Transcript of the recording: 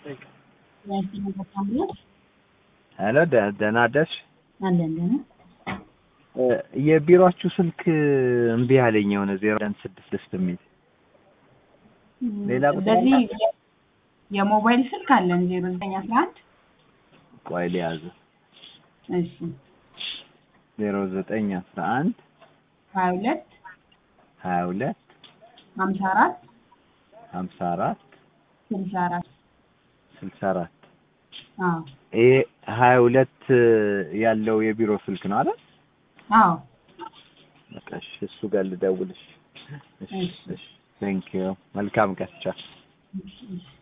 ሄሎ ደህና አደርሽ? አለን ደህና የቢሮአችሁ ስልክ እምቢ አለኝ የሆነ ዜሮ አንድ ስድስት ስድስት የሚል ሌላ ቁጥር በዚህ የሞባይል ስልክ አለን ዜሮ ዘጠኝ አስራ አንድ ቆይ ሊያዝ እሺ ዜሮ ዘጠኝ አስራ አንድ ሀያ ሁለት ሀያ ሁለት ሀምሳ አራት ሀምሳ አራት ስልሳ አራት ስልሳ አራት አዎ ይሄ ሀያ ሁለት ያለው የቢሮ ስልክ ነው አይደል? አዎ በቃ እሺ፣ እሱ ጋር ልደውልሽ። እሺ፣ እሺ። እሺ። ቴንክ ዩ መልካም ቀን ቻው። እሺ፣ እሺ